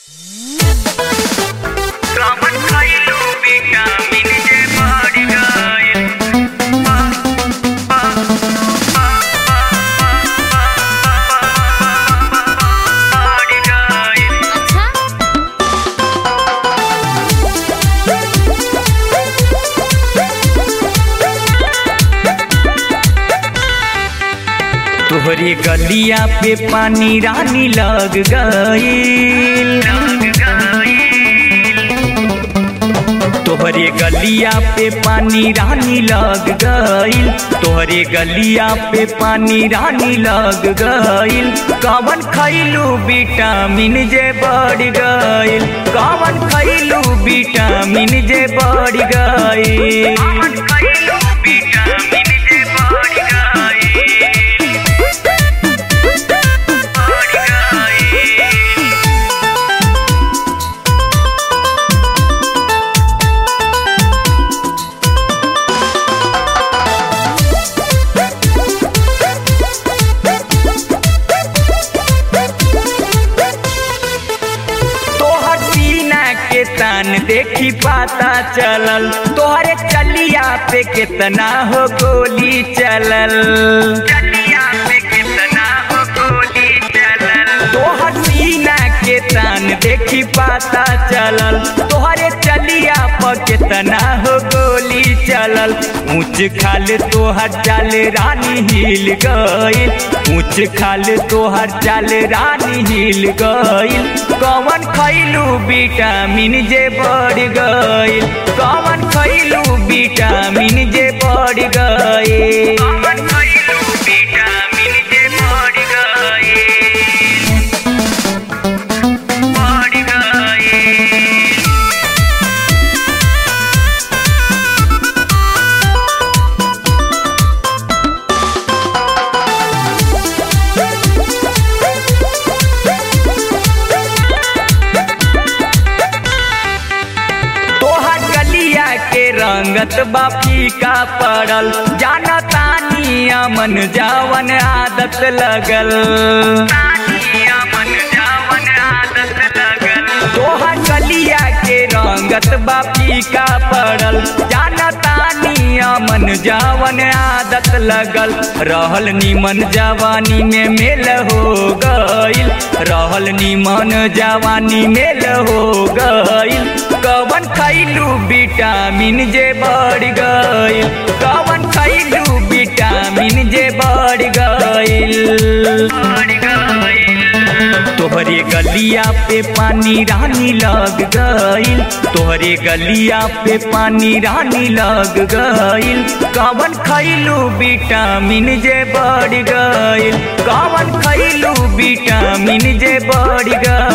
तोहरे गलिया पे पानी रानी लग गईल तोहरे गलिया पे पानी रानी लग गईल तोहरे गलिया पे पानी रानी लग गईल कवन खैलू विटामिन जे बढ़ गईल कवन खैलू विटामिन जे बढ़ गईल विटामिन जे बढ़ गईल बढ़ गईल तोहर सीना के तान देखी पाता चलल तोहरे चलिया पे कितना हो गोली चलल चलिया पे कितना हो गोली चलल तोहर सीना के तान देखी पाता चलल तोहरे चलिया पर कितना हो गोली चलल ऊंच खाल तोहर चाल रानी हिल गईल ऊंच खाल तोहर चाल रानी हिल गईल कवन खैलू विटामिन जे बढ़ गईल कवन खैलू विटामिन जे बढ़ गईल कवन खैलू विटामिन जे बढ़ गईल बढ़ गईल तोहर गलिया के रंगत बा फीका पड़ल जाना तानी अमन जावन आदत लगल तोहर गलिया के रंगत बा फीका पड़ल जाना तानी अमन जावन आदत लगल रहल निमन जवानी में मेल हो गईल रहल निमन जवानी मेल हो गईल कवन खैलू विटामिन जे बढ़ गईल कवन खैलू विटामिन जे बढ़ गईल तोहरे गलिया पे पानी रानी लग गईल तोहरे गलिया पे पानी रानी लग गईल कवन खैलू विटामिन जे बढ़ गईल कवन खैलू विटामिन जे बढ़ गईल